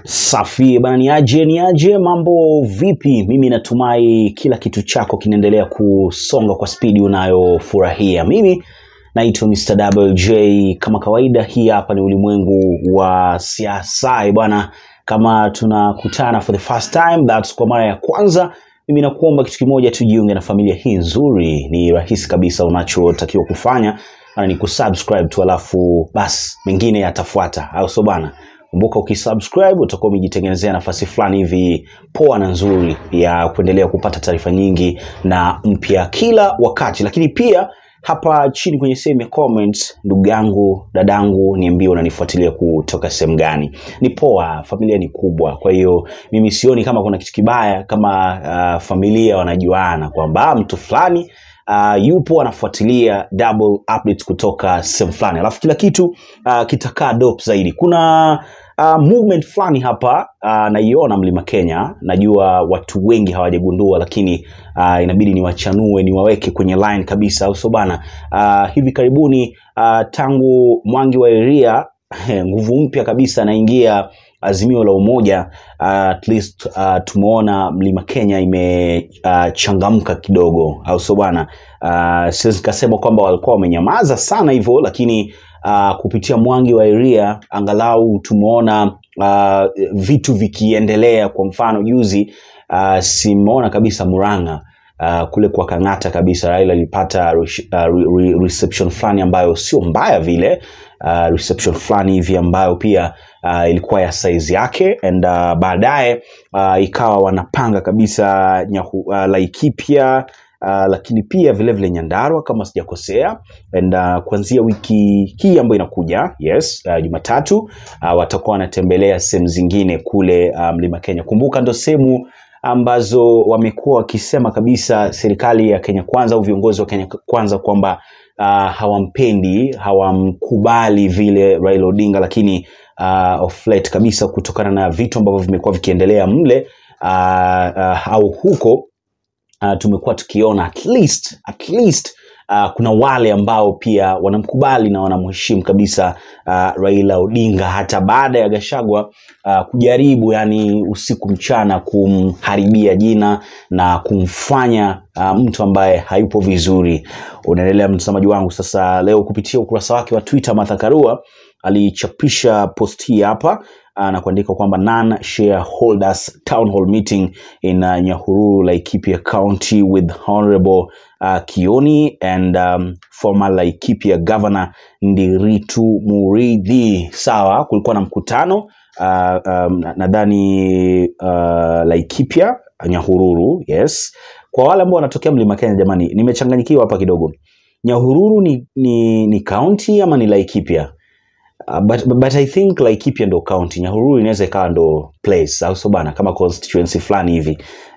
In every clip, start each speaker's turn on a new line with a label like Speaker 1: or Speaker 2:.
Speaker 1: Safi bana, ni aje ni aje, mambo vipi? Mimi natumai kila kitu chako kinaendelea kusonga kwa spidi unayofurahia. Mimi naitwa Mr. Double J kama kawaida. Hii hapa ni ulimwengu wa siasa bwana. Kama tunakutana for the first time, that's kwa mara ya kwanza, mimi nakuomba kitu kimoja, tujiunge na familia hii nzuri. Ni rahisi kabisa, unachotakiwa kufanya na ni kusubscribe tu, alafu basi mengine yatafuata, au sio bana? Kumbuka ukisubscribe utakuwa umejitengenezea nafasi fulani hivi poa na nzuri ya kuendelea kupata taarifa nyingi na mpya kila wakati, lakini pia hapa chini kwenye sehemu ya comments, ndugu yangu, dadangu, niambie unanifuatilia kutoka sehemu gani. Ni poa, familia ni kubwa, kwa hiyo mimi sioni kama kuna kitu kibaya kama uh, familia wanajuana kwamba mtu fulani uh, yupo anafuatilia double updates kutoka sehemu fulani, alafu kila kitu uh, kitakaa dope zaidi. Kuna uh, movement fulani hapa uh, naiona Mlima Kenya. Najua watu wengi hawajagundua, lakini uh, inabidi niwachanue niwaweke kwenye line kabisa, au sio bana? Uh, hivi karibuni uh, tangu Mwangi wa Iria nguvu mpya kabisa anaingia Azimio la Umoja. Uh, at least uh, tumeona Mlima Kenya imechangamka uh, kidogo, au sio bwana? Uh, siwezi nikasema kwamba walikuwa wamenyamaza sana hivyo, lakini uh, kupitia Mwangi wa Iria angalau tumeona uh, vitu vikiendelea. Kwa mfano juzi uh, simeona kabisa Murang'a Uh, kule kwa Kang'ata kabisa Raila alipata uh, re reception fulani ambayo sio mbaya vile, uh, reception fulani hivi ambayo pia uh, ilikuwa ya size yake and uh, baadaye uh, ikawa wanapanga kabisa nyahu, uh, Laikipia Uh, lakini pia vile vile Nyandarua kama sijakosea, and uh, kuanzia wiki hii ambayo inakuja yes, uh, Jumatatu uh, watakuwa wanatembelea sehemu zingine kule uh, Mlima Kenya. Kumbuka ndo sehemu ambazo wamekuwa wakisema kabisa serikali ya Kenya Kwanza au viongozi wa Kenya Kwanza kwamba uh, hawampendi hawamkubali vile Raila Odinga, lakini uh, of late kabisa kutokana na vitu ambavyo vimekuwa vikiendelea mle uh, uh, au huko uh, tumekuwa tukiona at least, at least Uh, kuna wale ambao pia wanamkubali na wanamheshimu kabisa uh, Raila Odinga hata baada ya Gachagua uh, kujaribu yani usiku mchana kumharibia jina na kumfanya uh, mtu ambaye hayupo vizuri. Unaendelea mtazamaji wangu. Sasa leo kupitia ukurasa wake wa Twitter, Martha Karua alichapisha post hii hapa uh, na kuandika kwamba non shareholders town hall meeting in uh, Nyahururu Laikipia County with honorable uh, Kioni and um, former Laikipia governor Ndiritu Muridhi. Sawa, kulikuwa na mkutano uh, um, nadhani uh, Laikipia Nyahururu, yes. Kwa wale ambao wanatokea Mlima Kenya, jamani, nimechanganyikiwa hapa kidogo. Nyahururu ni, ni, ni county ama ni Laikipia? Uh, but, but I think Laikipia ndo county, Nyahururu inaweza ikawa ndo place, au sio bana, kama constituency fulani hivi.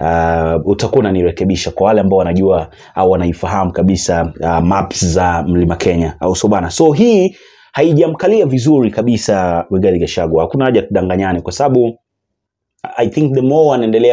Speaker 1: Uh, utakuwa unanirekebisha kwa wale ambao wanajua au wanaifahamu kabisa uh, maps za Mlima Kenya, au sio bana. So hii haijamkalia vizuri kabisa Rigathi Gachagua, hakuna haja tudanganyane, kwa sababu I think the more wanaendelea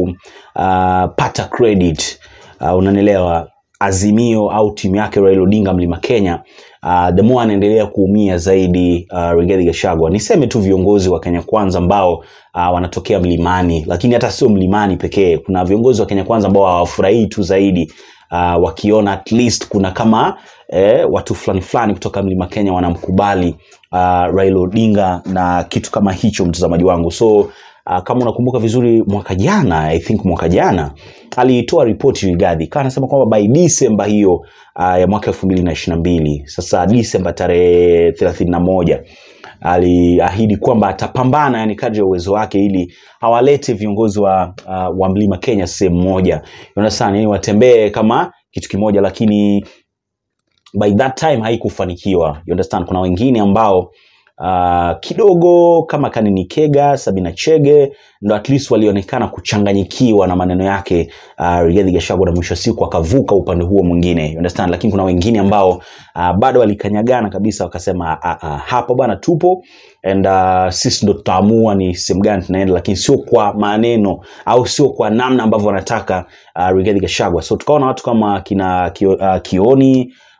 Speaker 1: kupata uh, credit uh, unanielewa Azimio au timu yake Raila Odinga Mlima Kenya uh, the more anaendelea kuumia zaidi uh, Rigathi Gachagua. Niseme tu viongozi wa Kenya Kwanza ambao uh, wanatokea mlimani, lakini hata sio mlimani pekee. Kuna viongozi wa Kenya Kwanza ambao hawafurahii tu zaidi uh, wakiona at least kuna kama eh, watu fulani fulani kutoka Mlima Kenya wanamkubali uh, Raila Odinga na kitu kama hicho, mtazamaji wangu so Uh, kama unakumbuka vizuri mwaka jana I think mwaka jana alitoa ripoti Rigathi kaa anasema kwamba by December hiyo uh, ya mwaka elfu mbili na ishirini na mbili sasa December tarehe thelathini na moja aliahidi kwamba atapambana yani kadri ya uwezo wake ili awalete viongozi wa, uh, wa Mlima Kenya sehemu moja sana yani watembee kama kitu kimoja, lakini by that time haikufanikiwa. You understand? Kuna wengine ambao uh, kidogo kama Kanini Kega, Sabina Chege ndo at least walionekana kuchanganyikiwa na maneno yake uh, Rigathi Gachagua, na mwisho siku akavuka upande huo mwingine, you understand. Lakini kuna wengine ambao uh, bado walikanyagana kabisa, wakasema uh, uh, hapa bwana tupo and uh, sisi ndo tutaamua ni sehemu gani tunaenda, lakini sio kwa maneno au sio kwa namna ambavyo wanataka uh, Rigathi Gachagua. So tukaona watu kama kina Kio, uh, Kioni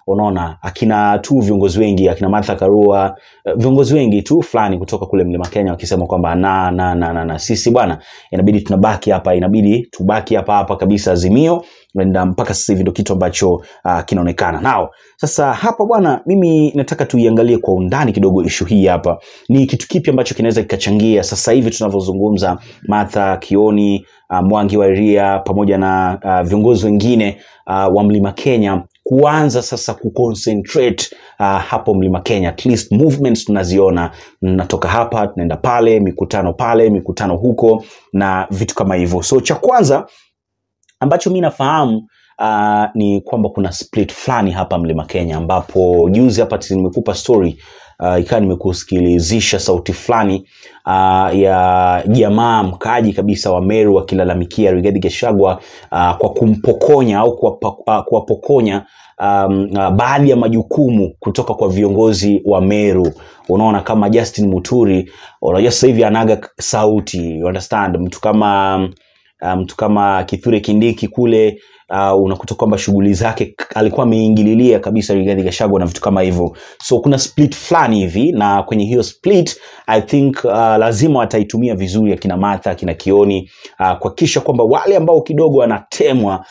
Speaker 1: unaona akina tu viongozi wengi akina Martha Karua eh, viongozi wengi tu fulani kutoka kule mlima Kenya wakisema kwamba na, na, na, na, na sisi bwana inabidi tunabaki hapa inabidi tubaki hapa hapa kabisa Azimio and um, mpaka sasa hivi ndio kitu ambacho uh, kinaonekana nao sasa hapa bwana mimi nataka tuiangalie kwa undani kidogo ishu hii hapa ni kitu kipi ambacho kinaweza kikachangia sasa hivi tunavyozungumza Martha Kioni uh, Mwangi wa Iria pamoja na uh, viongozi wengine uh, wa mlima Kenya kuanza sasa kuconcentrate uh, hapo mlima Kenya at least movements tunaziona natoka hapa tunaenda pale mikutano pale mikutano huko na vitu kama hivyo so cha kwanza ambacho mi nafahamu uh, ni kwamba kuna split fulani hapa mlima Kenya ambapo juzi hapa ti- nimekupa story uh, ikawa nimekusikilizisha sauti fulani uh, ya jamaa mkaaji kabisa wa Meru akilalamikia Rigathi Gachagua uh, kwa kumpokonya au kuwapa- uh, kuwapokonya um, uh, baadhi ya majukumu kutoka kwa viongozi wa Meru. Unaona kama Justin Muturi, unajua sasa hivi anaga sauti, you understand, mtu kama um, uh, mtu kama Kithure Kindiki kule uh, unakuta kwamba shughuli zake k- alikuwa ameingililia kabisa Rigathi Gachagua na vitu kama hivyo, so kuna split fulani hivi, na kwenye hiyo split I think uh, lazima wataitumia vizuri akina Martha akina Kioni uh, kuhakikisha kwamba wale ambao kidogo wanatemwa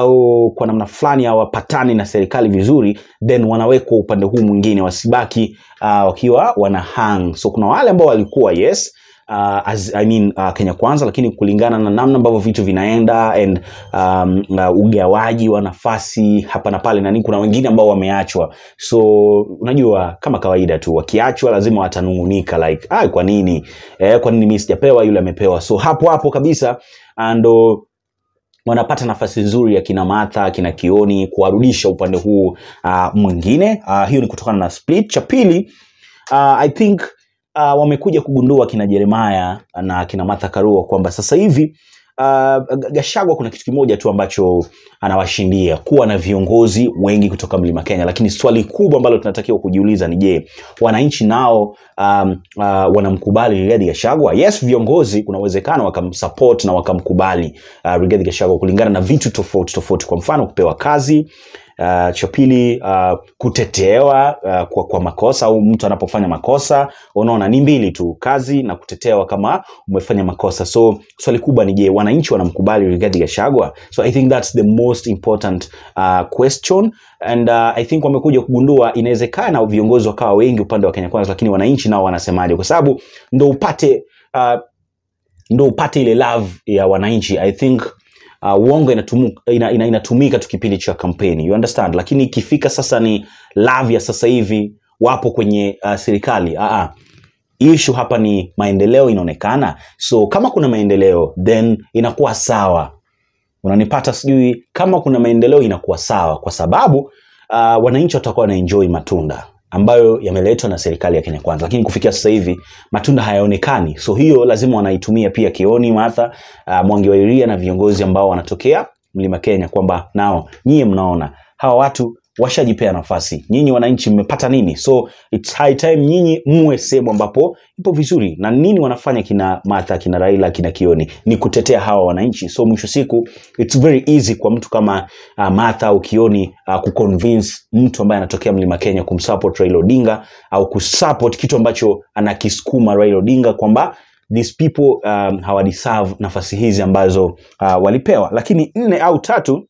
Speaker 1: au kwa namna fulani hawapatani na serikali vizuri then wanawekwa upande huu mwingine wasibaki uh, wakiwa wana hang so kuna wale ambao walikuwa yes uh, as, I mean, uh, Kenya Kwanza, lakini kulingana na namna ambavyo vitu vinaenda and um, uh, ugawaji wa nafasi hapa na pale, na nini, kuna wengine ambao wameachwa. So unajua kama kawaida tu, wakiachwa lazima watanungunika like ah, kwa nini eh, kwa nini mimi sijapewa, yule amepewa. So hapo hapo kabisa ah, ndo wanapata nafasi nzuri ya kina Martha kina Kioni kuwarudisha upande huu uh, mwingine uh, hiyo ni kutokana na split. Cha pili uh, I think uh, wamekuja kugundua kina Jeremiah na kina Martha Karua kwamba sasa hivi uh, Gashagwa kuna kitu kimoja tu ambacho anawashindia kuwa na viongozi wengi kutoka mlima Kenya, lakini swali kubwa ambalo tunatakiwa kujiuliza ni je, wananchi nao um, uh, wanamkubali Rigathi Gachagua? Yes, viongozi kuna uwezekano wakamsupport na wakamkubali uh, Rigathi Gachagua kulingana na vitu tofauti tofauti, kwa mfano kupewa kazi Uh, cha pili uh, kutetewa uh, kwa, kwa makosa au mtu anapofanya makosa unaona ni mbili tu kazi na kutetewa kama umefanya makosa so swali kubwa ni je wananchi wanamkubali Rigathi Gachagua so i think that's the most important uh, question and uh, i think wamekuja kugundua inawezekana viongozi wakawa wengi upande wa Kenya Kwanza lakini wananchi nao wanasemaje kwa sababu ndo upate uh, ndo upate ile love ya wananchi i think uh, uongo inatumu, ina, ina, inatumika tu kipindi cha kampeni you understand lakini ikifika sasa ni love ya sasa hivi wapo kwenye uh, serikali uh -uh. issue hapa ni maendeleo inaonekana so kama kuna maendeleo then inakuwa sawa unanipata sijui kama kuna maendeleo inakuwa sawa kwa sababu uh, wananchi watakuwa wanaenjoy matunda ambayo yameletwa na serikali ya Kenya Kwanza, lakini kufikia sasa hivi matunda hayaonekani. So hiyo lazima wanaitumia pia Kioni, Martha, uh, Mwangi wa Iria na viongozi ambao wanatokea Mlima Kenya kwamba nao nyie mnaona hawa watu washajipea nafasi, nyinyi wananchi mmepata nini? So it's high time nyinyi muwe sehemu ambapo ipo vizuri. Na nini wanafanya kina Martha, kina Raila, kina Kioni? Ni kutetea hawa wananchi. So mwisho siku it's very easy kwa mtu kama uh, Martha au Kioni uh, kuconvince mtu ambaye anatokea Mlima Kenya kumsupport Raila Odinga au kusupport kitu ambacho anakisukuma Raila Odinga kwamba these people um, hawadeserve nafasi hizi ambazo uh, walipewa. Lakini nne au tatu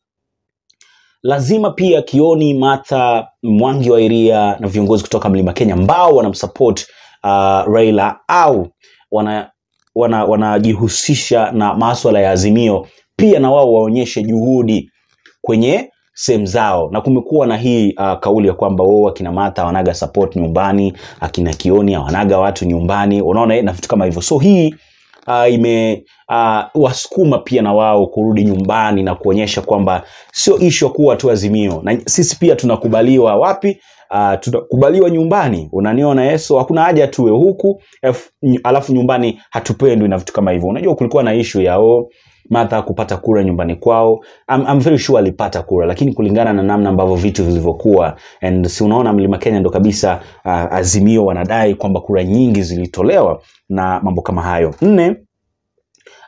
Speaker 1: lazima pia Kioni, Martha, Mwangi wa Iria na viongozi kutoka Mlima Kenya ambao wanamsupport uh, Raila au wana wanajihusisha wana na maswala ya Azimio, pia na wao waonyeshe juhudi kwenye sehemu zao, na kumekuwa na hii uh, kauli ya kwamba wao akina Martha wanaga support nyumbani, akina Kioni hawanaga watu nyumbani, unaona na vitu kama hivyo. So hii uh, ime uh, wasukuma pia na wao kurudi nyumbani na kuonyesha kwamba sio ishu ya kuwa tu Azimio, na sisi pia tunakubaliwa wapi? Uh, tunakubaliwa nyumbani, unaniona Yesu, hakuna haja tuwe huku F, alafu nyumbani hatupendwi na vitu kama hivyo. Unajua kulikuwa na ishu ya oh, Martha kupata kura nyumbani kwao. I'm, I'm very sure alipata kura, lakini kulingana na namna ambavyo vitu vilivyokuwa, and si unaona Mlima Kenya ndo kabisa uh, Azimio wanadai kwamba kura nyingi zilitolewa na mambo kama hayo. Nne,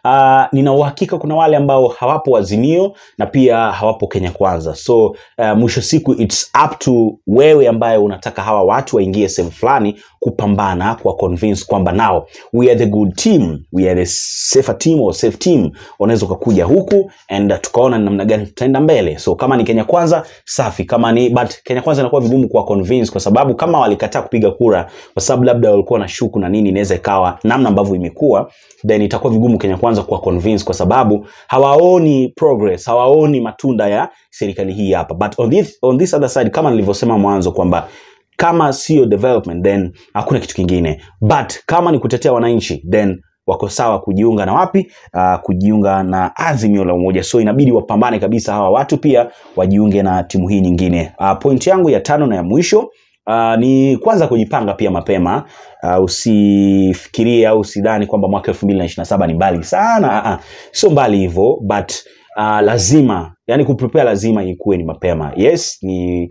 Speaker 1: uh, nina uhakika kuna wale ambao hawapo Azimio na pia hawapo Kenya Kwanza. So uh, mwisho siku it's up to wewe ambaye unataka hawa watu waingie sehemu fulani kupambana kwa convince kwamba nao we are the good team, we are the safer team or safe team. Unaweza ukakuja huku and uh, tukaona ni namna gani tutaenda mbele. So kama ni Kenya Kwanza safi, kama ni but Kenya Kwanza inakuwa vigumu kwa convince kwa sababu kama walikataa kupiga kura kwa sababu labda walikuwa na shuku na nini, inaweza ikawa namna ambavyo imekuwa, then itakuwa vigumu Kenya Kwanza kwa convince kwa sababu hawaoni progress, hawaoni matunda ya serikali hii hapa. But on this, on this other side kama nilivyosema mwanzo kwamba kama sio development then hakuna kitu kingine, but kama ni kutetea wananchi then wako sawa kujiunga na wapi? Uh, kujiunga na Azimio la Umoja. So inabidi wapambane kabisa hawa watu pia wajiunge na timu hii nyingine. Uh, point yangu ya tano na ya mwisho Uh, ni kwanza kujipanga pia mapema. Uh, usifikirie au usidhani kwamba mwaka elfu mbili na ishirini na saba ni mbali sana. Uh, uh, sio mbali hivyo but uh, lazima yani kuprepare lazima ikuwe ni mapema. Yes, ni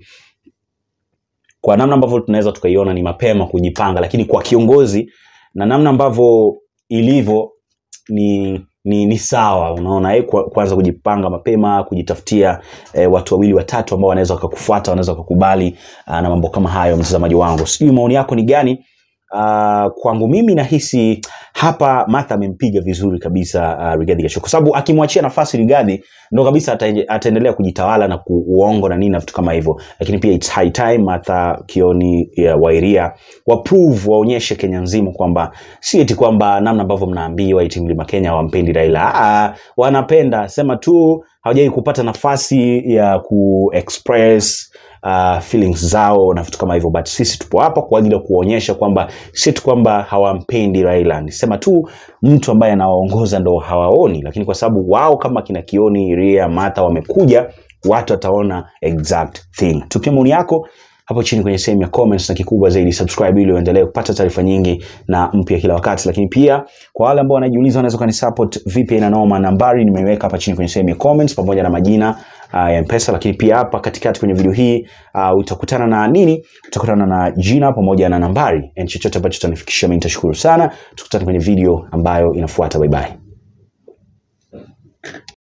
Speaker 1: kwa namna ambavyo tunaweza tukaiona ni mapema kujipanga, lakini kwa kiongozi na namna ambavyo ilivyo ni ni, ni sawa unaona eh, kwa- kwanza kujipanga mapema kujitafutia eh, watu wawili watatu ambao wanaweza wakakufuata wanaweza wakakubali ah, na mambo kama hayo mtazamaji wangu sijui maoni yako ni gani Uh, kwangu mimi nahisi hapa Martha amempiga vizuri kabisa uh, Rigathi Gachagua kwa sababu akimwachia nafasi Rigathi ndo kabisa ata- ataendelea kujitawala na kuuongo na nini na vitu kama hivyo, lakini pia it's high time Martha Kioni ya Wairia wa prove waonyeshe Kenya nzima kwamba si eti kwamba namna ambavyo mnaambiwa eti mlima Kenya hawampendi Raila. Ah, wanapenda sema tu hawajai kupata nafasi ya ku express uh, feelings zao na vitu kama hivyo, but sisi tupo hapa kwa ajili ya kuonyesha kwamba si tu kwamba hawampendi Raila, ni sema tu mtu ambaye anawaongoza ndo hawaoni, lakini kwa sababu wao kama kina Kioni, Ria, Martha wamekuja, watu wataona exact thing. Tupia maoni yako hapo chini kwenye sehemu ya comments, na kikubwa zaidi subscribe ili uendelee kupata taarifa nyingi na mpya kila wakati. Lakini pia kwa wale ambao wanajiuliza wanaweza kunisupport vipi na noma, nambari nimeweka hapa chini kwenye sehemu ya comments pamoja na majina uh, ya Mpesa. Lakini pia hapa katikati kwenye video hii uh, utakutana na nini? Utakutana na jina pamoja na nambari, and chochote ambacho utanifikishia mimi nitashukuru sana. Tukutane kwenye video ambayo inafuata. Bye bye.